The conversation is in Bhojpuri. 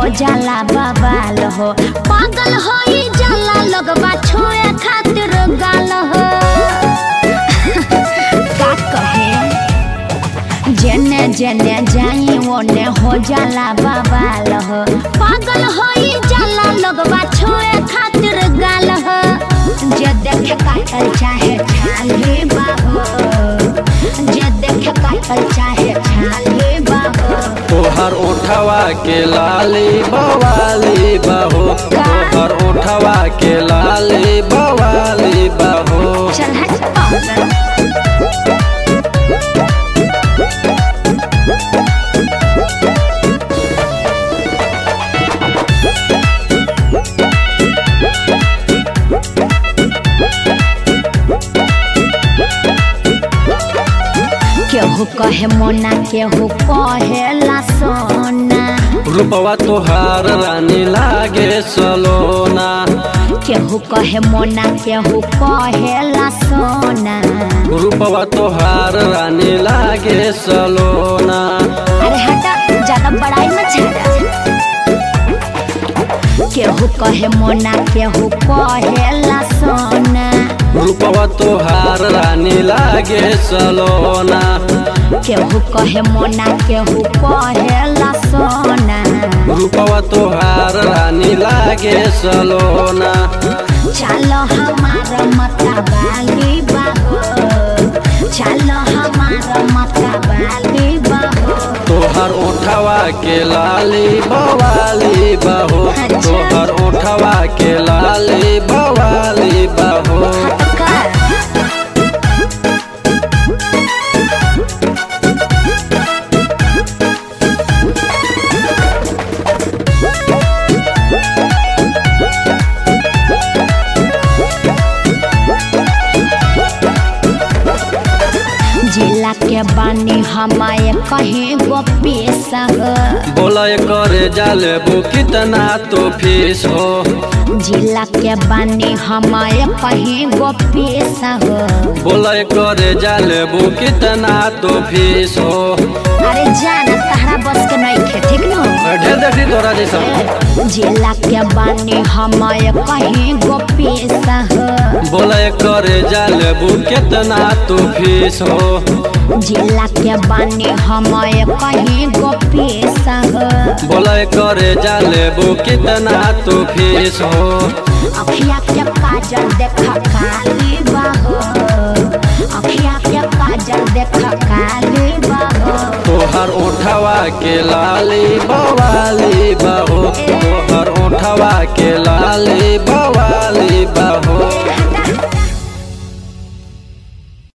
हो जाला बवाल हो पागल हो ई जाला लगबा छुए खातिर गाल हो का कहे जेने जेने जाई ओने हो जाला बवाल हो पागल हो ई जाला लगबा छुए खातिर गाल हो जे देखे काटल चाहे छाले बाहो जे देखे काटल चाहे छाले बाहो तोहर उठवा के लाली बवाली बहो तोहर उठवा के लाली बवाली बहो चल हट पागल केहू कहे मोना केहू कहेला सोना रूपवा तोहार रानी लागे सलोना केहू कहे मोना केहू कहेला सोना रूपवा तोहार रानी लागे सलोना अरे हटा ज्यादा बड़ाई मत छेड़ा केहू कहे मोना केहू कहेला सोना रूपवा तोहार रानी लागे सलोना केहू कहे मोना केहू कहेला सोना रूपवा तोहार रानी लागे सलोना चलो हमारा मता बाली बाहो चलो हमारा मता बाली बाहो तोहर उठवा के लाली बवाली बहो तोहर उठवा के लाली बवाली बहो हटकर जिला के बानी हमारे कहीं गो पेशा हो बोला करे जाले बो कितना तो फीस हो जिला के बानी हमारे कहीं गो पेशा हो बोला करे जाले बो कितना तो फीस हो अरे जाना तहरा बस के नहीं खे ठीक न ढेर देखी तोरा जैसा जिला के बानी हमारे कहीं गो पेशा हो बोला करे जाले बो कितना तो फीस हो जिला के बानी हमारे कहीं गो पेशा हो बोला करे जाले बो कितना तो फीस हो अखिया के काजल देखा काली बाहो अखिया के काजल देखा काली बाहो तोहर उठवा के लाली बवाली बहो तोहर उठवा के लाली बवाली बहो हट